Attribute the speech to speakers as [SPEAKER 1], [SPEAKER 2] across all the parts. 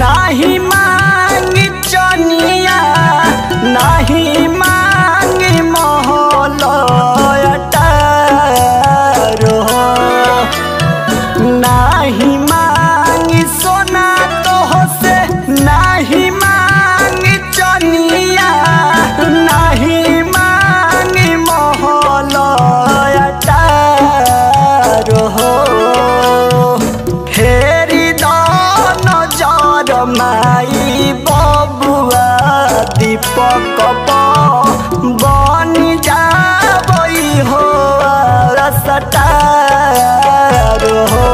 [SPEAKER 1] नाही मांगी चनिया नाही मांगी महलयटारो नाही मांगी सोना तो से नाही मांगी चनिया नाही मांगी महलयटारो फेरि दान जर माई बबुआ दीपक बनी जाबई हो रसटार हो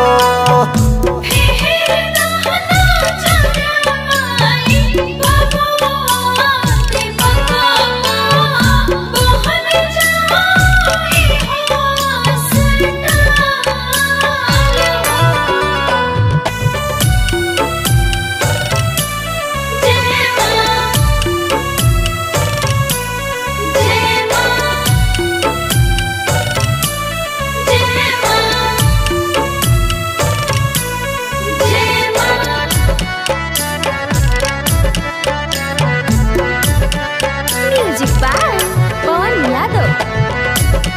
[SPEAKER 2] म्यूजिक बाय पवन यादव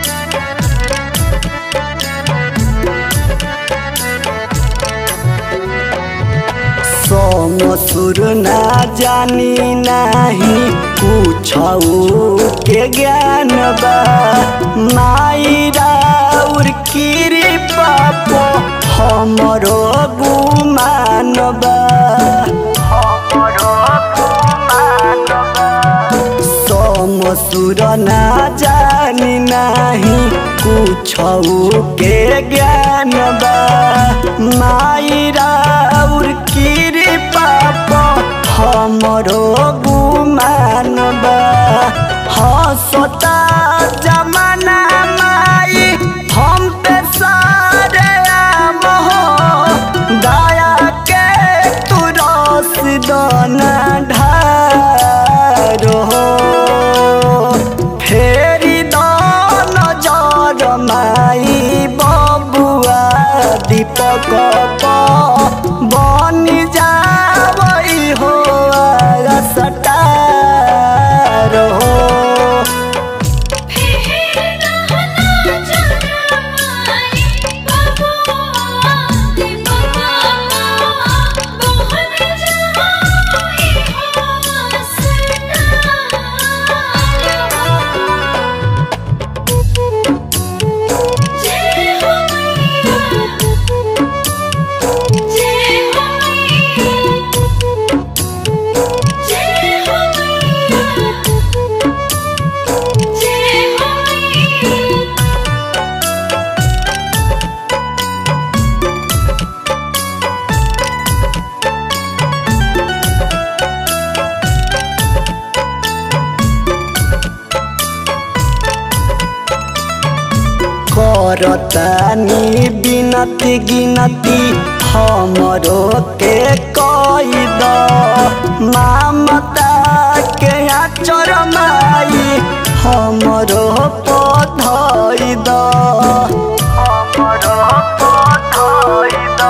[SPEAKER 1] सोम सुर ना जानी नाही पूछऊ के ज्ञान बा माई राउर कृपा पो हमरो गुमान बा हमरो गुमान बा सोम सुर ना जानी नाही कुछऊ के ज्ञान बा माई राउर कृपा प हमरो गुमान बा हसता जमाना माई हम पे सारे आम हो दया के तू रस दाना ढारो फेरि दान जर माई बबुआ दीपक बनी जाबई हो सटार हो करतानी बिनती गिनती हमरो के कई द मामता के आचर माई हमरो पधई द हमरो पधई द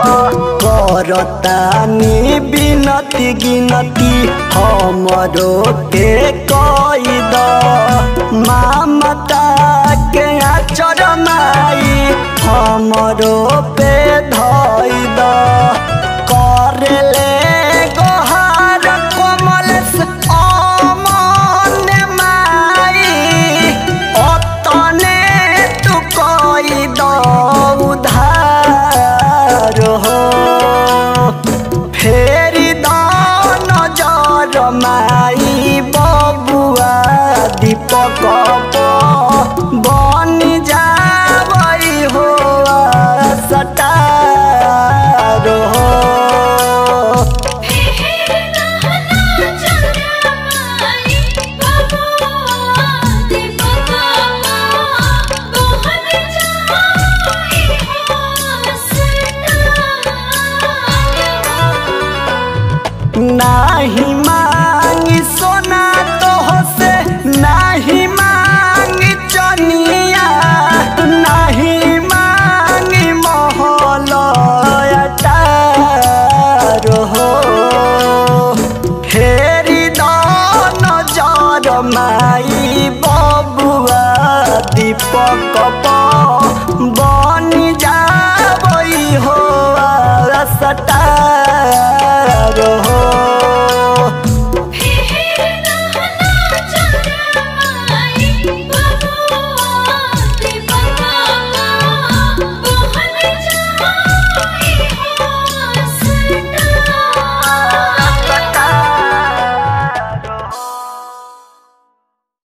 [SPEAKER 1] करतानी बिनती गिनती हमरो के कई द मामता के आचर माई हमरो पे धई द करेले गोहार कोमलस अमन माई अतने तू कई द उधार हो फेरि दान जर माई बबुआ दीपक बनी जाबई हो सटार हो नाही